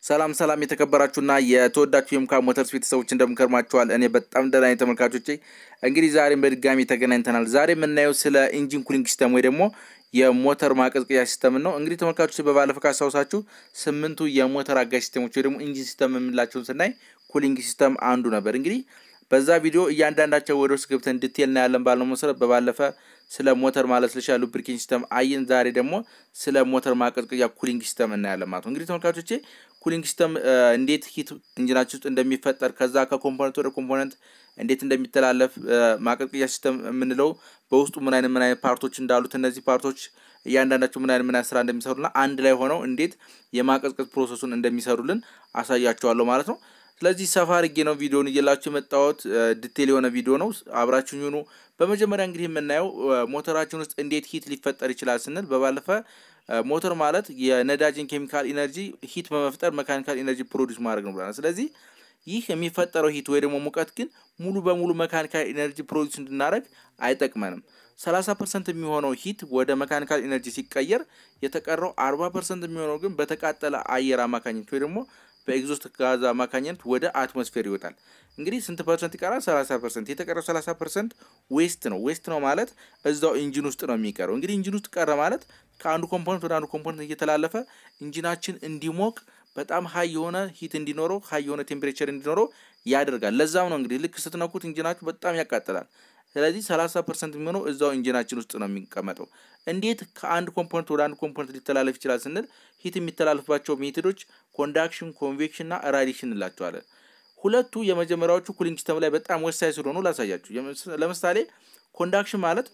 ሰላም ሰላም የተከበራችሁና የተወዳችሁ የሙካ ሞተርስ ቤተሰቦች እንደምንከርማችኋል። እኔ በጣም ደህና ነኝ ተመልካቾቼ። እንግዲህ ዛሬም በድጋሚ ተገናኝተናል። ዛሬ የምናየው ስለ ኢንጂን ኩሊንግ ሲስተም ወይ ደግሞ የሞተር ማቀዝቀዣ ሲስተምን ነው። እንግዲህ ተመልካቾች በባለፈው ካስታውሳችሁ ስምንቱ የሞተር አጋዥ ሲስተሞች ወይ ደግሞ ኢንጂን ሲስተም የምንላቸውን ስናይ ኩሊንግ ሲስተም አንዱ ነበር። እንግዲህ በዛ ቪዲዮ እያንዳንዳቸው ወደ ውስጥ ገብተን ዲቴል እናያለን ባልነው መሰረት በባለፈ ስለ ሞተር ማለስለሻ ሉብሪኬሽን ሲስተም አየን። ዛሬ ደግሞ ስለ ሞተር ማቀዝቀዣ ኩሊንግ ሲስተም እናያለን ማለት ነው። እንግዲህ ተመልካቾቼ ኩሊንግ ሲስተም እንዴት ሂት ኢንጂናችን ውስጥ እንደሚፈጠር ከዛ ከኮምፖነንት ወደ ኮምፖነንት እንዴት እንደሚተላለፍ ማቀዝቀዣ ሲስተም የምንለው በውስጡ ምን አይነት ምን አይነት ፓርቶች እንዳሉት እነዚህ ፓርቶች እያንዳንዳቸው ምን አይነት ምን አይነት ስራ እንደሚሰሩና አንድ ላይ ሆነው እንዴት የማቀዝቀዝ ፕሮሰሱን እንደሚሰሩልን አሳያቸዋለሁ ማለት ነው። ስለዚህ ሰፋ አድርጌ ነው ቪዲዮን እየላችሁ የመጣሁት። ዲቴል የሆነ ቪዲዮ ነው። አብራችሁኝ ሁኑ። በመጀመሪያ እንግዲህ የምናየው ሞተራችን ውስጥ እንዴት ሂት ሊፈጠር ይችላል ስንል በባለፈ ሞተር ማለት የነዳጅን ኬሚካል ኢነርጂ ሂት በመፍጠር መካኒካል ኢነርጂ ፕሮዲስ ማድረግ ነው ብለናል። ስለዚህ ይህ የሚፈጠረው ሂት ወይ ደግሞ ሙቀት ግን ሙሉ በሙሉ መካኒካል ኢነርጂ ፕሮዲስ እንድናደረግ አይጠቅመንም። 30 ፐርሰንት የሚሆነው ሂት ወደ መካኒካል ኢነርጂ ሲቀየር የተቀረው 40 ፐርሰንት የሚሆነው ግን በተቃጠለ አየር አማካኝነት ወይ ደግሞ በኤግዞስት ጋዝ አማካኝነት ወደ አትሞስፌር ይወጣል። እንግዲህ ስንት ፐርሰንት ይቀራል? 30 ፐርሰንት። የተቀረው 30 ፐርሰንት ዌስት ነው። ዌስት ነው ማለት እዛው ኢንጂን ውስጥ ነው የሚቀረው። እንግዲህ ኢንጂን ውስጥ ቀረ ማለት ከአንዱ ኮምፖነንት ወደ አንዱ ኮምፖነንት እየተላለፈ ኢንጂናችን እንዲሞቅ በጣም ሀይ የሆነ ሂት እንዲኖረው ሀይ የሆነ ቴምፕሬቸር እንዲኖረው ያደርጋል። ለዛም ነው እንግዲህ ልክ ስትነኩት ኢንጂናችሁ በጣም ያቃጥላል። ስለዚህ 30 ፐርሰንት የሚሆነው እዛው ኢንጂናችን ውስጥ ነው የሚቀመጠው። እንዴት ከአንድ ኮምፖነንት ወደ አንድ ኮምፖነንት ሊተላለፍ ይችላል ስንል ሂት የሚተላለፍባቸው ሜቶዶች ኮንዳክሽን፣ ኮንቬክሽን እና ራዲሽን እንላቸዋለን። ሁለቱ የመጀመሪያዎቹ ኩሊንግ ሲስተም ላይ በጣም ወሳኝ ስለሆኑ ላሳያችሁ። ለምሳሌ ኮንዳክሽን ማለት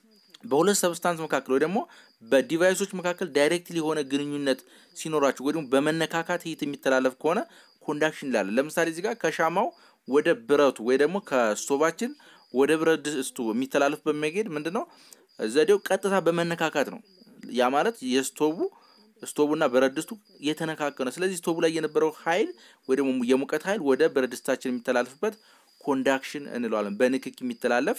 በሁለት ሰብስታንስ መካከል ወይ ደግሞ በዲቫይሶች መካከል ዳይሬክትሊ የሆነ ግንኙነት ሲኖራቸው ወይ ደግሞ በመነካካት ሂት የሚተላለፍ ከሆነ ኮንዳክሽን እንላለን። ለምሳሌ እዚህ ጋር ከሻማው ወደ ብረቱ ወይ ደግሞ ከስቶቫችን ወደ ብረት ድስቱ የሚተላለፍ በመሄድ ምንድን ነው ዘዴው ቀጥታ በመነካካት ነው። ያ ማለት የስቶቡ ስቶቡና ብረት ድስቱ የተነካከ ነው። ስለዚህ ስቶቡ ላይ የነበረው ኃይል ወይ ደግሞ የሙቀት ኃይል ወደ ብረት ድስታችን የሚተላለፍበት ኮንዳክሽን እንለዋለን። በንክክ የሚተላለፍ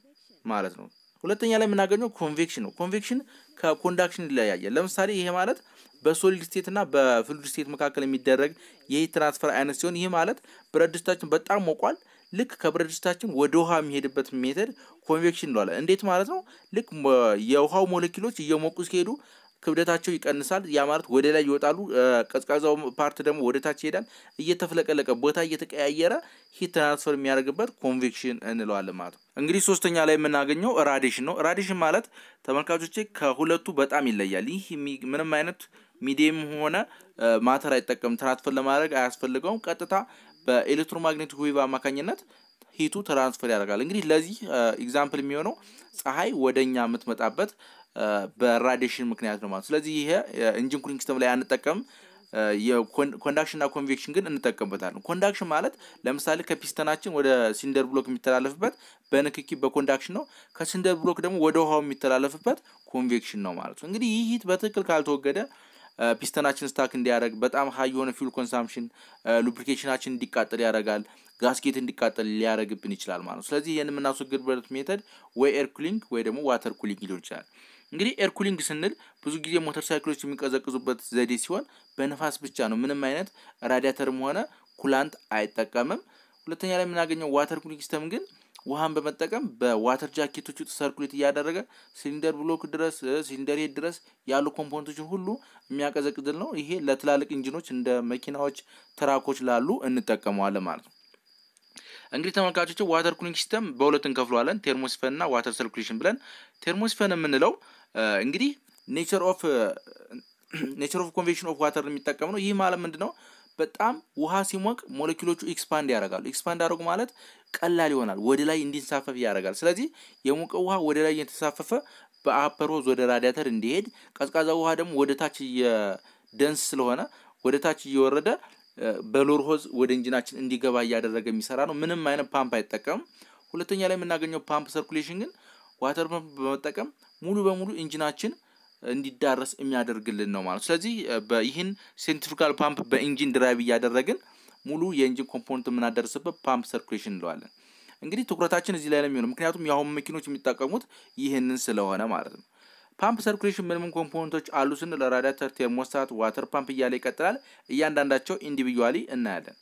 ማለት ነው። ሁለተኛ ላይ የምናገኘው ኮንቬክሽን ነው። ኮንቬክሽን ከኮንዳክሽን ይለያያል። ለምሳሌ ይሄ ማለት በሶሊድ ስቴት እና በፍሉድ ስቴት መካከል የሚደረግ የሂት ትራንስፈር አይነት ሲሆን ይህ ማለት ብረት ድስታችን በጣም ሞቋል። ልክ ከብረት ድስታችን ወደ ውሃ የሚሄድበት ሜተድ ኮንቬክሽን እንለዋለን። እንዴት ማለት ነው? ልክ የውሃው ሞለኪሎች እየሞቁ ሲሄዱ ክብደታቸው ይቀንሳል። ያ ማለት ወደ ላይ ይወጣሉ። ቀዝቃዛው ፓርት ደግሞ ወደ ታች ይሄዳል። እየተፍለቀለቀ ቦታ እየተቀያየረ ሂት ትራንስፈር የሚያደርግበት ኮንቬክሽን እንለዋለን ማለት ነው። እንግዲህ ሶስተኛ ላይ የምናገኘው ራዲሽን ነው። ራዲሽን ማለት ተመልካቾቼ ከሁለቱ በጣም ይለያል። ይህ ምንም አይነት ሚዲየም ሆነ ማተር አይጠቀም። ትራንስፈር ለማድረግ አያስፈልገውም። ቀጥታ በኤሌክትሮማግኔቲክ ዌቭ አማካኝነት ሂቱ ትራንስፈር ያደርጋል። እንግዲህ ለዚህ ኤግዛምፕል የሚሆነው ፀሐይ ወደኛ የምትመጣበት በራዲሽን ምክንያት ነው ማለት። ስለዚህ ይሄ ኢንጂን ኩሊንግ ሲስተም ላይ አንጠቀም። የኮንዳክሽን እና ኮንቬክሽን ግን እንጠቀምበታለን። ኮንዳክሽን ማለት ለምሳሌ ከፒስተናችን ወደ ሲንደር ብሎክ የሚተላለፍበት በንክኪ በኮንዳክሽን ነው። ከሲንደር ብሎክ ደግሞ ወደ ውሃው የሚተላለፍበት ኮንቬክሽን ነው ማለት ነው። እንግዲህ ይህ ሂት በትክክል ካልተወገደ ፒስተናችን ስታክ እንዲያደርግ በጣም ሀይ የሆነ ፊውል ኮንሳምፕሽን ሉብሪኬሽናችን እንዲቃጠል ያደርጋል። ጋስኬት እንዲቃጠል ሊያደርግብን ይችላል ማለት ነው። ስለዚህ ይህን የምናስወግድበት ሜተድ ወይ ኤር ኩሊንግ ወይ ደግሞ ዋተር ኩሊንግ ሊሆን ይችላል። እንግዲህ ኤር ኩሊንግ ስንል ብዙ ጊዜ ሞተር ሳይክሎች የሚቀዘቅዙበት ዘዴ ሲሆን በነፋስ ብቻ ነው። ምንም አይነት ራዲያተርም ሆነ ኩላንት አይጠቀምም። ሁለተኛ ላይ የምናገኘው ዋተር ኩሊንግ ሲስተም ግን ውሃን በመጠቀም በዋተር ጃኬቶች ውስጥ ሰርኩሌት እያደረገ ሲሊንደር ብሎክ ድረስ ሲሊንደር ሄድ ድረስ ያሉ ኮምፖነንቶችን ሁሉ የሚያቀዘቅዝል ነው። ይሄ ለትላልቅ ኢንጂኖች እንደ መኪናዎች፣ ትራኮች ላሉ እንጠቀመዋለን ማለት ነው። እንግዲህ ተመልካቾች ዋተር ኩሊንግ ሲስተም በሁለት እንከፍለዋለን፣ ቴርሞስፈን እና ዋተር ሰርኩሌሽን ብለን። ቴርሞስፈን የምንለው እንግዲህ ኔቸር ኦፍ ኔቸር ኦፍ ኮንቬክሽን ኦፍ ዋተር የሚጠቀም ነው። ይህ ማለት ምንድን ነው? በጣም ውሃ ሲሞቅ ሞለኪሎቹ ኤክስፓንድ ያደርጋሉ። ኤክስፓንድ ያደርጉ ማለት ቀላል ይሆናል፣ ወደ ላይ እንዲንሳፈፍ ያደርጋል። ስለዚህ የሞቀ ውሃ ወደ ላይ እየተሳፈፈ በአፐር ሆዝ ወደ ራዲያተር እንዲሄድ፣ ቀዝቃዛ ውሃ ደግሞ ወደ ታች ደንስ ስለሆነ ወደ ታች እየወረደ በሎር ሆዝ ወደ ኢንጂናችን እንዲገባ እያደረገ የሚሰራ ነው። ምንም አይነት ፓምፕ አይጠቀምም። ሁለተኛ ላይ የምናገኘው ፓምፕ ሰርኩሌሽን ግን ዋተር ፓምፕ በመጠቀም ሙሉ በሙሉ ኢንጂናችን እንዲዳረስ የሚያደርግልን ነው ማለት። ስለዚህ ይህን ሴንትሪፍጋል ፓምፕ በኢንጂን ድራይቭ እያደረግን ሙሉ የኢንጂን ኮምፖነንት የምናደርስበት ፓምፕ ሰርኩሌሽን እንለዋለን። እንግዲህ ትኩረታችን እዚህ ላይ ነው የሚሆነው፣ ምክንያቱም የአሁን መኪኖች የሚጠቀሙት ይህንን ስለሆነ ማለት ነው። ፓምፕ ሰርኩሌሽን ምን ምን ኮምፖነንቶች አሉ ስንል ራዲያተር፣ ቴርሞስታት፣ ዋተር ፓምፕ እያለ ይቀጥላል። እያንዳንዳቸው ኢንዲቪጁዋሊ እናያለን።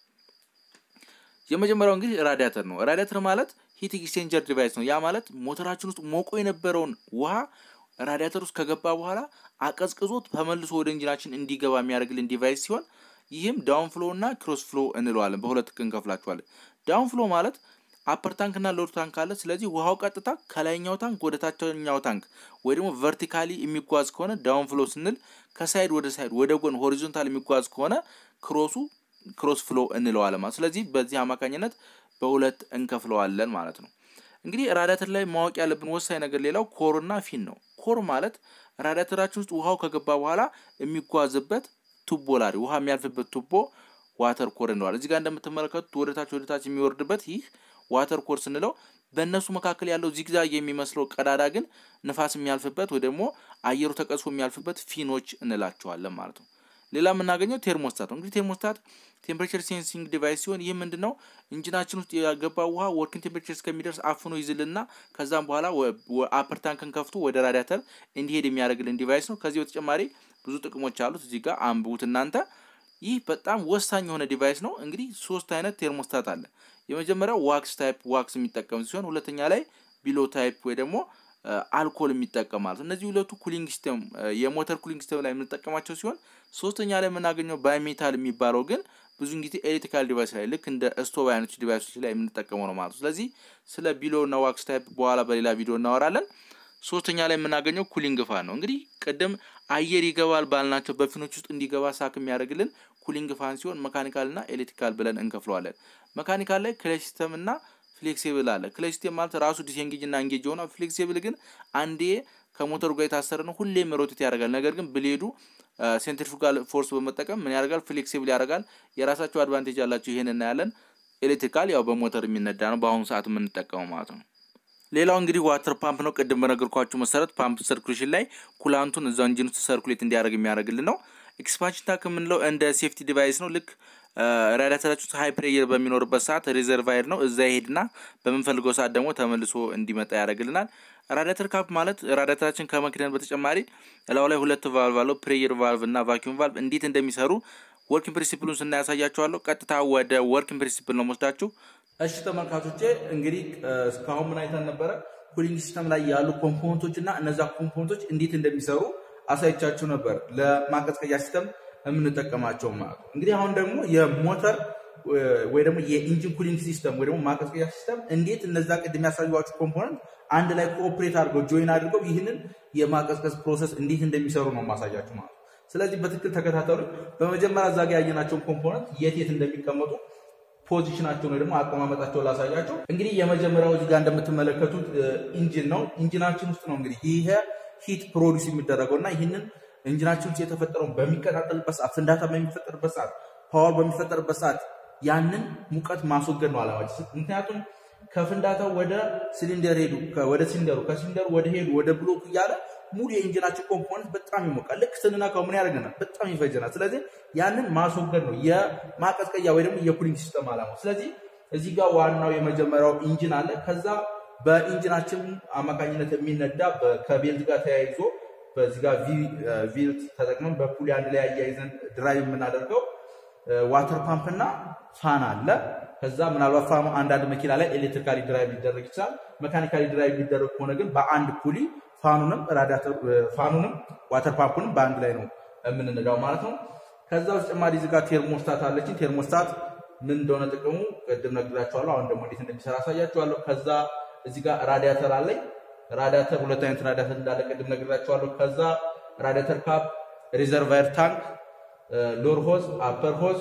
የመጀመሪያው እንግዲህ ራዲያተር ነው። ራዲያተር ማለት ሂት ኤክስቼንጀር ዲቫይስ ነው። ያ ማለት ሞተራችን ውስጥ ሞቆ የነበረውን ውሃ ራዲያተር ውስጥ ከገባ በኋላ አቀዝቅዞት ተመልሶ ወደ ኢንጂናችን እንዲገባ የሚያደርግልን ዲቫይስ ሲሆን ይህም ዳውን ፍሎ እና ክሮስ ፍሎ እንለዋለን። በሁለት እንከፍላቸዋለን። ዳውን ፍሎ ማለት አፐር ታንክ እና ሎድ ታንክ አለ። ስለዚህ ውሃው ቀጥታ ከላይኛው ታንክ ወደ ታችኛው ታንክ ወይ ደግሞ ቨርቲካሊ የሚጓዝ ከሆነ ዳውን ፍሎ ስንል፣ ከሳይድ ወደ ሳይድ ወደ ጎን ሆሪዞንታል የሚጓዝ ከሆነ ክሮሱ ክሮስ ፍሎ እንለዋለን ማለት። ስለዚህ በዚህ አማካኝነት በሁለት እንከፍለዋለን ማለት ነው። እንግዲህ ራዲያተር ላይ ማወቅ ያለብን ወሳኝ ነገር ሌላው ኮር እና ፊን ነው። ኮር ማለት ራዲያተራችን ውስጥ ውሃው ከገባ በኋላ የሚጓዝበት ቱቦ ላሪ ውሃ የሚያልፍበት ቱቦ ዋተር ኮር እንለዋለን። እዚህ ጋር እንደምትመለከቱት ወደታች ወደታች የሚወርድበት ይህ ዋተር ኮር ስንለው በእነሱ መካከል ያለው ዚግዛግ የሚመስለው ቀዳዳ ግን ንፋስ የሚያልፍበት ወይ ደግሞ አየሩ ተቀዝፎ የሚያልፍበት ፊኖች እንላቸዋለን ማለት ነው። ሌላ የምናገኘው ቴርሞስታት ነው። እንግዲህ ቴርሞስታት ቴምፕሬቸር ሴንሲንግ ዲቫይስ ሲሆን ይህ ምንድን ነው? ኢንጂናችን ውስጥ የገባ ውሃ ወርኪንግ ቴምፕሬቸር እስከሚደርስ አፍኖ ይዝልና ከዛም በኋላ አፐር ታንክን ከፍቶ ወደ ራዲያተር እንዲሄድ የሚያደርግልን ዲቫይስ ነው። ከዚህ በተጨማሪ ብዙ ጥቅሞች አሉት። እዚህ ጋር አንብቡት እናንተ። ይህ በጣም ወሳኝ የሆነ ዲቫይስ ነው። እንግዲህ ሶስት አይነት ቴርሞስታት አለ። የመጀመሪያው ዋክስ ታይፕ ዋክስ የሚጠቀም ሲሆን ሁለተኛ ላይ ቢሎ ታይፕ ወይ ደግሞ አልኮል የሚጠቀም ማለት ነው። እነዚህ ሁለቱ ኩሊንግ ሲስተም የሞተር ኩሊንግ ሲስተም ላይ የምንጠቀማቸው ሲሆን ሶስተኛ ላይ የምናገኘው ባይሜታል የሚባለው ግን ብዙን ጊዜ ኤሌክትሪካል ዲቫይስ ላይ ልክ እንደ ስቶቭ አይነቶች ዲቫይሶች ላይ የምንጠቀመው ነው ማለት ነው። ስለዚህ ስለ ቢሎ እና ዋክስ ታይፕ በኋላ በሌላ ቪዲዮ እናወራለን። ሶስተኛ ላይ የምናገኘው ኩሊንግ ፋን ነው። እንግዲህ ቅድም አየር ይገባል ባልናቸው በፊኖች ውስጥ እንዲገባ ሳክ የሚያደርግልን ኩሊንግ ፋን ሲሆን መካኒካል እና ኤሌክትሪካል ብለን እንከፍለዋለን። መካኒካል ላይ ክለች ሲስተም እና ፍሌክሲብል አለ። ክለች ሲስተም ማለት ራሱ ዲስኤንጌጅ እና እንጌጅ ሆነ። ፍሌክሲብል ግን አንዴ ከሞተሩ ጋር የታሰረ ነው፣ ሁሌም ሮቴት ያደርጋል። ነገር ግን ብሌዱ ሴንትሪፉጋል ፎርስ በመጠቀም ምን ያደርጋል? ፍሌክሲብል ያደርጋል። የራሳቸው አድቫንቴጅ አላቸው። ይሄን እናያለን። ኤሌክትሪካል ያው በሞተር የሚነዳ ነው፣ በአሁኑ ሰዓት የምንጠቀመው ማለት ነው። ሌላው እንግዲህ ዋተር ፓምፕ ነው። ቅድም በነገርኳችሁ መሰረት ፓምፕ ሰርኩሌሽን ላይ ኩላንቱን እዛው ኢንጂን ውስጥ ሰርኩሌት እንዲያደርግ የሚያደርግልን ነው። ኤክስፓንሽን ታንክ የምንለው እንደ ሴፍቲ ዲቫይስ ነው። ልክ ራዲያተራችሁ ውስጥ ሃይ ፕሬየር በሚኖርበት ሰዓት ሪዘርቫየር ነው። እዛ ይሄድና በምንፈልገው ሰዓት ደግሞ ተመልሶ እንዲመጣ ያደርግልናል። ራዲያተር ካፕ ማለት ራዲያተራችን ከመክደን በተጨማሪ እላው ላይ ሁለት ቫልቭ አለው። ፕሬየር ቫልቭ እና ቫኪዩም ቫልቭ እንዴት እንደሚሰሩ ወርኪንግ ፕሪንሲፕሉን ስናያሳያችኋለሁ። ቀጥታ ወደ ወርኪንግ ፕሪንሲፕል ነው ወስዳችሁ እሺ ተመልካቾቼ እንግዲህ እስካሁን ምን አይተን ነበረ? ኩሊንግ ሲስተም ላይ ያሉ ኮምፖነንቶች እና እነዛ ኮምፖነንቶች እንዴት እንደሚሰሩ አሳይቻችሁ ነበር። ለማቀዝቀዣ ሲስተም የምንጠቀማቸው ማለት ነው። እንግዲህ አሁን ደግሞ የሞተር ወይ ደግሞ የኢንጂን ኩሊንግ ሲስተም ወይ ደግሞ ማቀዝቀዣ ሲስተም እንዴት እነዛ ቅድም ያሳዩዋችሁ ኮምፖነንት አንድ ላይ ኮኦፕሬት አድርገው ጆይን አድርገው ይህንን የማቀዝቀዝ ፕሮሰስ እንዴት እንደሚሰሩ ነው ማሳያችሁ ማለት ነው። ስለዚህ በትክክል ተከታተሉ። በመጀመሪያ እዛ ጋ ያየናቸውን ኮምፖነንት የት የት እንደሚቀመጡ ፖዚሽናቸውን ወይ ደግሞ አቀማመጣቸውን ላሳያቸው። እንግዲህ የመጀመሪያው እዚህ ጋር እንደምትመለከቱት ኢንጂን ነው። ኢንጂናችን ውስጥ ነው እንግዲህ ይሄ ሂት ፕሮዲስ የሚደረገው እና ይህንን ኢንጂናችን ውስጥ የተፈጠረውን በሚቀጣጠልበት ሰዓት፣ ፍንዳታ በሚፈጠርበት ሰዓት፣ ፓወር በሚፈጠርበት ሰዓት ያንን ሙቀት ማስወገድ ነው አላማችን። ምክንያቱም ከፍንዳታው ወደ ሲሊንደር ሄዱ፣ ወደ ሲሊንደሩ፣ ከሲሊንደሩ ወደ ሄዱ፣ ወደ ብሎክ እያለ ሙሉ የኢንጂናችን ኮምፖነንት በጣም ይሞቃል። ልክ ስንነካው ምን ያደርገናል? በጣም ይፈጀናል። ስለዚህ ያንን ማስወገድ ነው የማቀዝቀያ ወይ ደግሞ የኩሊንግ ሲስተም አላማ። ስለዚህ እዚህ ጋር ዋናው የመጀመሪያው ኢንጂን አለ። ከዛ በኢንጂናችን አማካኝነት የሚነዳ ከቤልት ጋር ተያይዞ በዚህ ጋር ቪልት ተጠቅመን በፑሊ አንድ ላይ አያይዘን ድራይቭ የምናደርገው ዋተር ፓምፕ እና ፋን አለ። ከዛ ምናልባት ፋኑ አንዳንድ መኪና ላይ ኤሌክትሪካሊ ድራይቭ ሊደረግ ይችላል። መካኒካሊ ድራይቭ ሊደረግ ከሆነ ግን በአንድ ፑሊ ፋኑንም ራዲያተር ፋኑንም ዋተር ፓምፑንም በአንድ ላይ ነው የምንነዳው ማለት ነው። ከዛ በተጨማሪ እዚህ ጋር ቴርሞስታት አለችን። ቴርሞስታት ምን እንደሆነ ጥቅሙ ቅድም ነግራችኋለሁ። አሁን ደግሞ እንዴት እንደሚሰራ አሳያችኋለሁ። ከዛ እዚህ ጋር ራዲያተር አለኝ። ራዲያተር ሁለት አይነት ራዲያተር እንዳለ ቅድም ነግራችኋለሁ። ከዛ ራዲያተር ካፕ፣ ሪዘርቫየር ታንክ፣ ሎር ሆዝ፣ አፐር ሆዝ፣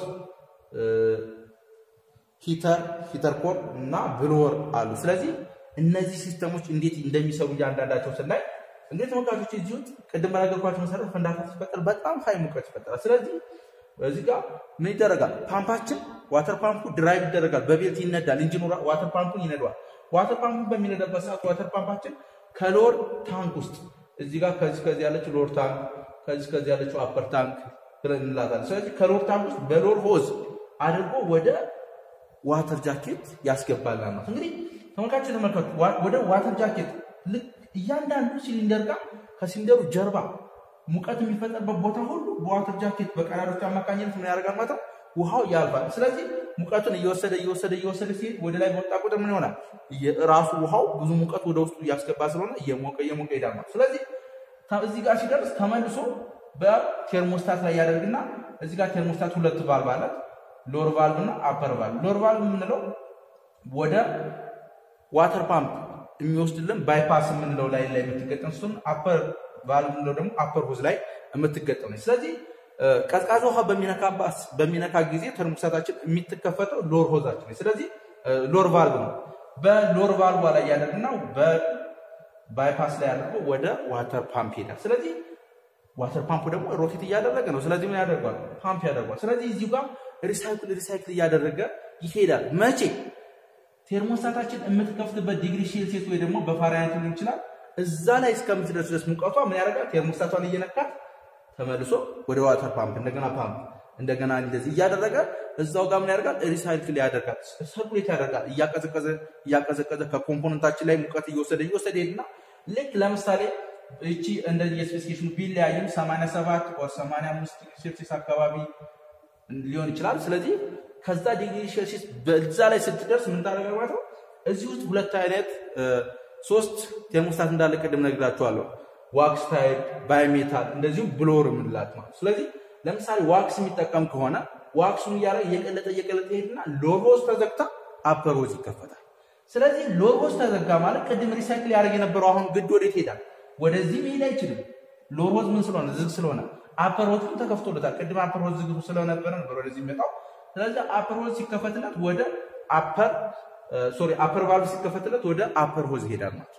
ሂተር ሂተር ኮር እና ብሎወር አሉ። ስለዚህ እነዚህ ሲስተሞች እንዴት እንደሚሰሩ እያንዳንዳቸው ስናይ እንግዲህ ተመልካቾች እዚህ ውስጥ ቅድም በነገርኳቸው መሰረት ፍንዳታ ሲፈጠር በጣም ሀይ ሙቀት ይፈጠራል። ስለዚህ እዚህ ጋር ምን ይደረጋል? ፓምፓችን ዋተር ፓምፑ ድራይቭ ይደረጋል፣ በቤልት ይነዳል። ኢንጂኑ ዋተር ፓምፑን ይነዷል። ዋተር ፓምፑን በሚነዳበት ሰዓት ዋተር ፓምፓችን ከሎር ታንክ ውስጥ እዚህ ጋር ከዚህ ከዚህ ያለችው ሎር ታንክ፣ ከዚህ ከዚህ ያለችው አፐር ታንክ ብለን እንላታለን። ስለዚህ ከሎር ታንክ ውስጥ በሎር ሆዝ አድርጎ ወደ ዋተር ጃኬት ያስገባልናል ማለት እንግዲህ ተመልካቾች ተመልከቱ። ወደ ዋተር ጃኬት ልክ እያንዳንዱ ሲሊንደር ጋር ከሲሊንደሩ ጀርባ ሙቀት የሚፈጠርበት ቦታ ሁሉ በዋተር ጃኬት በቀዳዶች አማካኝነት ምን ያደርጋል ማለት ነው ውሃው ያልፋል። ስለዚህ ሙቀቱን እየወሰደ እየወሰደ እየወሰደ ሲሄድ ወደ ላይ በወጣ ቁጥር ምን ይሆናል? ራሱ ውሃው ብዙ ሙቀት ወደ ውስጡ እያስገባ ስለሆነ እየሞቀ እየሞቀ ይሄዳል ማለት ስለዚህ እዚህ ጋር ሲደርስ ተመልሶ በቴርሞስታት ላይ ያደርግና እዚህ ጋር ቴርሞስታት ሁለት ቫልቭ አላት፣ ሎር ቫልቭ እና አፐር ቫልቭ። ሎር ቫልቭ የምንለው ወደ ዋተር ፓምፕ የሚወስድልን ባይፓስ የምንለው ላይ ላይ የምትገጠም ሲሆን አፐር ቫልቭ የምንለው ደግሞ አፐር ሆዝ ላይ የምትገጠም ነች። ስለዚህ ቀዝቃዛ ውሃ በሚነካ ጊዜ ተርሞስታታችን የምትከፈተው ሎር ሆዛችን ነች። ስለዚህ ሎር ቫልቭ ነው። በሎር ቫልቭ ላይ ያደርግና በባይፓስ ላይ አድርጎ ወደ ዋተር ፓምፕ ይሄዳል። ስለዚህ ዋተር ፓምፑ ደግሞ ሮቴት እያደረገ ነው። ስለዚህ ምን ያደርጓል? ፓምፕ ያደርጓል። ስለዚህ እዚሁ ጋር ሪሳይክል ሪሳይክል እያደረገ ይሄዳል። መቼ ቴርሞስታታችን የምትከፍትበት ዲግሪ ሴልሲየስ ወይ ደግሞ በፋራናይት ሊሆን ይችላል። እዛ ላይ እስከምትደርስ ድረስ ሙቀቷ ምን ያደርጋል? ቴርሞስታቷን እየነካት ተመልሶ ወደ ዋተር ፓምፕ እንደገና ፓምፕ እንደገና እንደዚህ እያደረገ እዛው ጋር ምን ያደርጋል? ሪሳይክል ያደርጋል፣ ሰርኩሌት ያደርጋል። እያቀዘቀዘ እያቀዘቀዘ ከኮምፖነንታችን ላይ ሙቀት እየወሰደ እየወሰደ ሄድና ልክ ለምሳሌ እቺ እንደዚህ የስፔሲፊኬሽኑ ቢለያይም 87 ኦር 85 ዲግሪ ሴልሲየስ አካባቢ ሊሆን ይችላል። ስለዚህ ከዛ ዲግሪ ሴልሲየስ በዛ ላይ ስትደርስ ምን ታደርጋለህ ማለት ነው። እዚህ ውስጥ ሁለት አይነት ሶስት ቴርሞስታት እንዳለ ቅድም ነግራችኋለሁ። ዋክስ ታይፕ፣ ባይሜታል እንደዚሁም ብሎር የምንላት ማለት ስለዚህ ለምሳሌ ዋክስ የሚጠቀም ከሆነ ዋክሱን እያለ እየቀለጠ እየቀለጠ ይሄድና ሎሮዝ ተዘግታ አፐሮዝ ይከፈታል። ስለዚህ ሎሮዝ ተዘጋ ማለት ቅድም ሪሳይክል ያደርግ የነበረው አሁን ግድ ወዴት ይሄዳል? ወደዚህ መሄድ አይችልም። ሎሮዝ ምን ስለሆነ ዝግ ስለሆነ አፐሮዝ ግን ተከፍቶለታል። ቅድም አፐሮዝ ዝግ ስለነበረ ነበር ወደዚህ የሚመጣው። ስለዚህ አፐሮዝ ሲከፈትለት ወደ አፐር ሶሪ አፐር ቫልቭ ሲከፈትለት ወደ አፐር ሆዝ ይሄዳል ማለት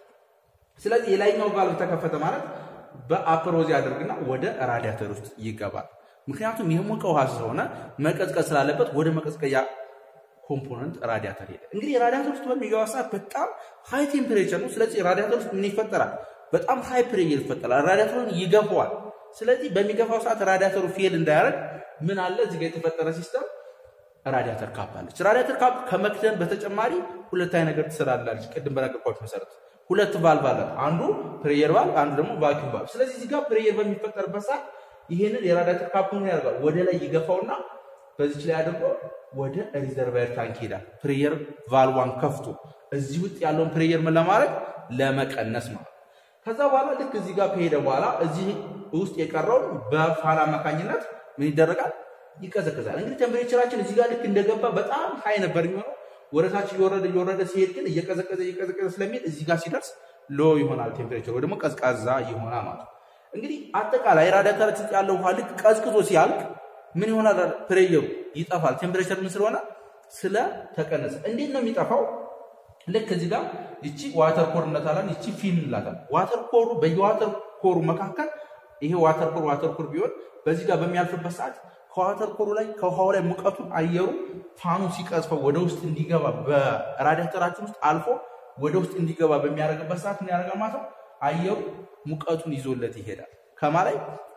ስለዚህ የላይኛው ቫልቭ ተከፈተ ማለት በአፐር ሆዝ ያደርግና ወደ ራዲያተር ውስጥ ይገባል። ምክንያቱም የሞቀ ውሃ ስለሆነ መቀዝቀዝ ስላለበት ወደ መቀዝቀያ ኮምፖነንት ራዲያተር ሄደ። እንግዲህ ራዲያተር ውስጥ በሚገባ ሰዓት በጣም ሃይ ቴምፕሬቸር ነው። ስለዚህ ራዲያተር ውስጥ ምን ይፈጠራል? በጣም ሃይ ፕሬር ይፈጠራል። ራዲያተሩን ይገፋዋል። ስለዚህ በሚገፋው ሰዓት ራዲያተሩ ፌል እንዳያደርግ ምን አለ እዚህ ጋር የተፈጠረ ሲስተም ራዲያተር ካፕ አለች። ራዲያተር ካፕ ከመክደን በተጨማሪ ሁለት አይነት ነገር ትሰራላለች። ቅድም በነገርኳችሁ መሰረት ሁለት ቫልቭ አላት። አንዱ ፕሬየር ቫልቭ፣ አንዱ ደግሞ ቫኪዩም ቫልቭ። ስለዚህ እዚህ ጋር ፕሬየር በሚፈጠርበት ሰዓት ይሄንን የራዲያተር ካፑን ያደርጋል ወደ ላይ ይገፋውና በዚች ላይ አድርጎ ወደ ሪዘርቫየር ታንክ ይሄዳል። ፕሬየር ቫልዋን ከፍቶ እዚህ ውስጥ ያለውን ፕሬየር ምን ለማድረግ ለመቀነስ ማለት ከዛ በኋላ ልክ እዚህ ጋር ከሄደ በኋላ እዚህ ውስጥ የቀረውን በፋን አማካኝነት ምን ይደረጋል? ይቀዘቅዛል። እንግዲህ ቴምፕሬቸራችን እዚህ ጋር ልክ እንደገባ በጣም ሀይ ነበር የሚሆነው። ወደታች እየወረደ እየወረደ ሲሄድ ግን እየቀዘቀዘ እየቀዘቀዘ ስለሚሄድ እዚህ ጋር ሲደርስ ሎ ይሆናል ቴምፕሬቸር ወይ ደግሞ ቀዝቃዛ ይሆናል ማለት ነው። እንግዲህ አጠቃላይ ራዲያተራችን ውስጥ ያለው ውሃ ልክ ቀዝቅዞ ሲያልቅ ምን ይሆናል? ፕሬየሩ ይጠፋል። ቴምፕሬቸር ምን ስለሆነ ስለተቀነሰ። እንዴት ነው የሚጠፋው? ልክ እዚህ ጋር ይቺ ዋተር ኮር እንላታለን፣ ይቺ ፊን እንላታለን። ዋተር ኮሩ በየዋተር ኮሩ መካከል ይሄ ዋተር ኮር ዋተር ኮር ቢሆን በዚህ ጋር በሚያልፍበት ሰዓት ከዋተር ኮሩ ላይ ከውሃው ላይ ሙቀቱን አየሩ ፋኑ ሲቀዝፈው ወደ ውስጥ እንዲገባ በራዲያተራችን ውስጥ አልፎ ወደ ውስጥ እንዲገባ በሚያደርግበት ሰዓት ምን ያደርጋል ማለት ነው? አየሩ ሙቀቱን ይዞለት ይሄዳል። ከማ ላይ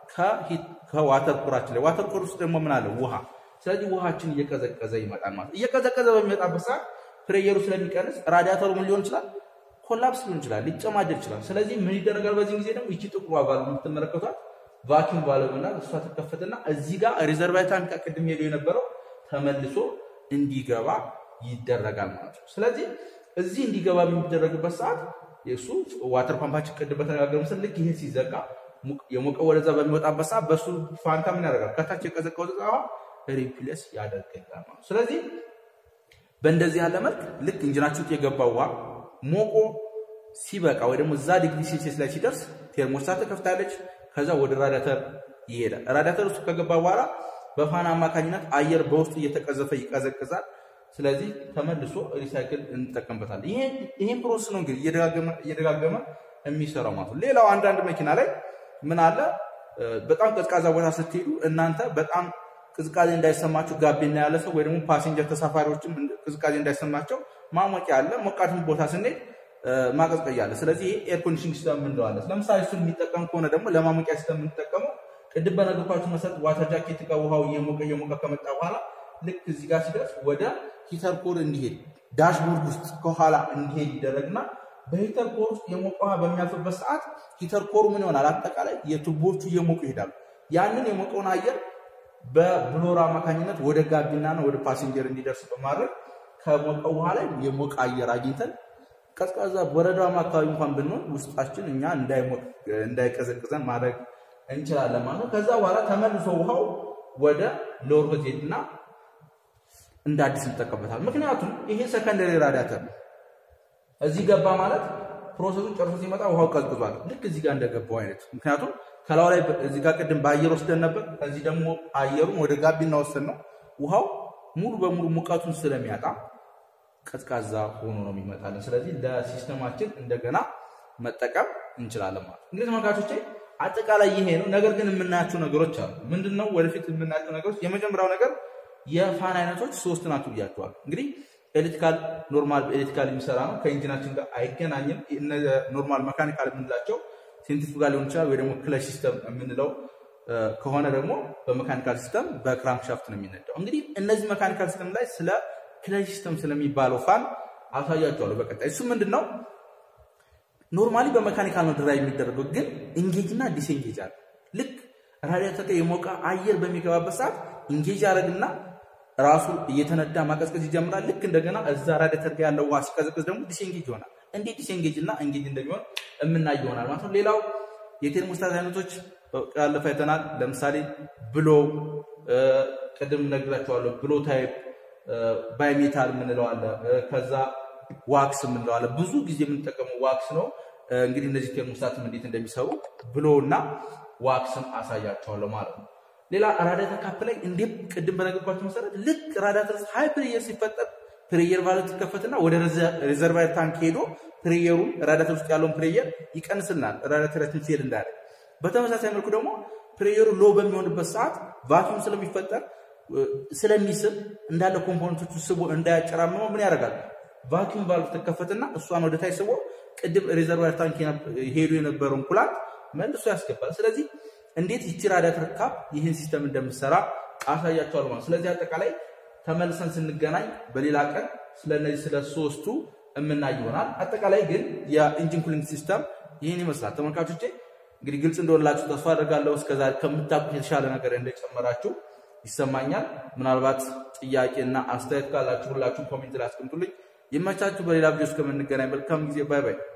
ከዋተር ኮራችን ላይ ዋተር ኮር ውስጥ ደግሞ ምን አለ? ውሃ። ስለዚህ ውሃችን እየቀዘቀዘ ይመጣል ማለት እየቀዘቀዘ በሚመጣበት ሰዓት ፕሬየሩ ስለሚቀንስ ራዲያተሩ ምን ሊሆን ይችላል? ኮላፕስ ሊሆን ይችላል፣ ሊጨማደድ ይችላል። ስለዚህ ምን ይደረጋል? በዚህ ጊዜ ደግሞ ይቺ ጥቁሯ ቫልቭ የምትመለከቷት ቫኪዩም ቫልቭ እና እሷ ትከፈትና እዚህ ጋር ሪዘርቫየር ታንክ ቅድም ሄዶ የነበረው ተመልሶ እንዲገባ ይደረጋል ማለት ነው። ስለዚህ እዚህ እንዲገባ በሚደረግበት ሰዓት የእሱ ዋተር ፓምፓችን ቅድም በተነጋገር ምስል ልክ ይሄ ሲዘጋ የሞቀ ወደዛ በሚወጣበት ሰዓት በእሱ ፋንታ ምን ያደርጋል? ከታች የቀዘቀው ውሃ ሪፕሌስ ያደርግልናል ማለት ነው። ስለዚህ በእንደዚህ ያለ መልክ ልክ ኢንጂናችን ውስጥ የገባው ውሃ ሞቆ ሲበቃ ወይ ደግሞ እዛ ዲግሪ ሴልሲየስ ላይ ሲደርስ ቴርሞስታት ትከፍታለች። ከዛ ወደ ራዲያተር ይሄዳል። ራዲያተር ውስጥ ከገባ በኋላ በፋን አማካኝነት አየር በውስጡ እየተቀዘፈ ይቀዘቅዛል። ስለዚህ ተመልሶ ሪሳይክል እንጠቀምበታለን። ይሄን ፕሮሰስ ነው እንግዲህ እየደጋገመ የሚሰራው ማለት ነው። ሌላው አንዳንድ መኪና ላይ ምን አለ፣ በጣም ቀዝቃዛ ቦታ ስትሄዱ እናንተ በጣም ቅዝቃዜ እንዳይሰማችሁ ጋቢና ያለ ሰው ወይ ደግሞ ፓሴንጀር ተሳፋሪዎችም ቅዝቃዜ እንዳይሰማቸው ማሞቂያ አለ። ሞቃትም ቦታ ስንሄድ ማቀዝቀያ አለ። ስለዚህ ይሄ ኤር ኮንዲሽኒንግ ሲስተም እንለዋለን። ለምሳሌ እሱን የሚጠቀም ከሆነ ደግሞ ለማሞቂያ ሲስተም የምንጠቀመው ቅድም በነገርኳችሁ መሰረት ዋተር ጃኬት ጋር ውሃው እየሞቀ እየሞቀ ከመጣ በኋላ ልክ እዚህ ጋር ሲደርስ ወደ ሂተር ኮር እንዲሄድ ዳሽቦርድ ውስጥ ከኋላ እንዲሄድ ይደረግና በሂተር ኮር ውስጥ የሞቀ ውሃ በሚያልፍበት ሰዓት ሂተር ኮሩ ምን ይሆናል? አጠቃላይ የቱቦቹ እየሞቁ ይሄዳሉ። ያንን የሞቀውን አየር በብሎር አማካኝነት ወደ ጋቢናና ወደ ፓሴንጀር እንዲደርስ በማድረግ ከሞቀው ውሃ ላይ የሞቀ አየር አግኝተን ቀዝቃዛ በረዷማ አካባቢ እንኳን ብንሆን ውስጣችን እኛ እንዳይቀዘቅዘን ማድረግ እንችላለን ማለት ነው። ከዛ በኋላ ተመልሶ ውሃው ወደ ሎር ሄድና እንደ አዲስ እንጠቀምበታል። ምክንያቱም ይሄ ሰከንደሪ ራዲያተር ነው። እዚህ ገባ ማለት ፕሮሰሱን ጨርሶ ሲመጣ ውሃው ቀዝቅዟል። ልክ እዚህ ጋር እንደገባው አይነት ምክንያቱም ከላው ላይ እዚህ ጋር ቅድም በአየር ወስደን ነበር። ከዚህ ደግሞ አየሩን ወደ ጋቢና ወሰድ ነው። ውሃው ሙሉ በሙሉ ሙቀቱን ስለሚያጣ ቀዝቃዛ ሆኖ ነው የሚመጣልን። ስለዚህ ለሲስተማችን እንደገና መጠቀም እንችላለን ማለት እንግዲህ ተመልካቾቼ አጠቃላይ ይሄ ነው። ነገር ግን የምናያቸው ነገሮች አሉ። ምንድን ነው ወደፊት የምናያቸው ነገሮች? የመጀመሪያው ነገር የፋን አይነቶች ሶስት ናቸው ብያቸዋል። እንግዲህ ኤሌክትሪካል ኖርማል ኤሌክትሪካል የሚሰራ ነው። ከኢንጂናችን ጋር አይገናኝም። ኖርማል መካኒካል የምንላቸው ሴንትሪፉጋል ሊሆን ይችላል ወይ ደግሞ ክለች ሲስተም የምንለው ከሆነ ደግሞ በመካኒካል ሲስተም በክራንክ ሻፍት ነው የሚነዳው። እንግዲህ እነዚህ መካኒካል ሲስተም ላይ ስለ ክለች ሲስተም ስለሚባለው ፋን አሳያቸዋለሁ በቀጣይ። እሱ ምንድን ነው ኖርማሊ በመካኒካል ነው ድራይቭ የሚደረገው፣ ግን ኢንጌጅ እና ዲስኤንጌጅ አለ። ልክ ራዲያተር የሞቀ አየር በሚገባበት ሰዓት ኢንጌጅ ያደረግና ራሱ እየተነዳ ማቀዝቀዝ ይጀምራል። ልክ እንደገና እዛ ራዲያተር ጋር ያለው ውሃ ሲቀዘቅዝ ደግሞ ዲስኤንጌጅ ይሆናል። እንዴት ዲስኤንጌጅ እና ኤንጌጅ እንደሚሆን የምናይ ይሆናል ማለት ነው። ሌላው የቴርሞስታት አይነቶች ያለፈ አይተናል። ለምሳሌ ብሎ ቅድም ነግራቸዋለሁ። ብሎ ታይፕ ባይሜታል የምንለው አለ። ከዛ ዋክስ የምንለው አለ። ብዙ ጊዜ የምንጠቀመው ዋክስ ነው። እንግዲህ እነዚህ ቴርሞስታትም እንዴት እንደሚሰሩ ብሎ እና ዋክስን አሳያቸዋለሁ ማለት ነው። ሌላ ራዳተር ካፕ ላይ እንዴት ቅድም በነገርኳቸው መሰረት ልክ ራዳተር ሃይ ፕሬየር ሲፈጠር ፕሬየር ቫልቭ ይከፈትና ወደ ሪዘርቫየር ታንክ ሄዶ ፕሬየሩን ራዳተር ውስጥ ያለውን ፕሬየር ይቀንስልናል፣ ራዳተራችን ፌል እንዳያደርግ። በተመሳሳይ መልኩ ደግሞ ፕሬየሩ ሎ በሚሆንበት ሰዓት ቫኪዩም ስለሚፈጠር ስለሚስብ እንዳለ ኮምፖነንቶቹ ስቦ እንዳያጨራምመው ምን ያደርጋል? ቫኪዩም ቫልቭ ትከፈትና እሷን ወደ ታች ስቦ ቅድም ሪዘርቫየር ታንክ ሄዶ የነበረውን ኩላንት መልሶ ያስገባል። ስለዚህ እንዴት ይቺ ራዳተር ካፕ ይህን ሲስተም እንደምትሰራ አሳያቸዋል ማለት። ስለዚህ አጠቃላይ ተመልሰን ስንገናኝ በሌላ ቀን ስለነዚህ ስለ ሶስቱ የምናይ ይሆናል። አጠቃላይ ግን የኢንጂን ኩሊንግ ሲስተም ይህን ይመስላል። ተመልካቾቼ እንግዲህ ግልጽ እንደሆነላችሁ ተስፋ አድርጋለሁ። እስከዛሬ ከምታውቁት የተሻለ ነገር እንደጨመራችሁ ይሰማኛል። ምናልባት ጥያቄና አስተያየት ካላችሁ ሁላችሁም ኮሜንት ላይ አስቀምጡልኝ። ይመቻችሁ። በሌላ ቪዲዮ እስከምንገናኝ መልካም ጊዜ። ባይ ባይ።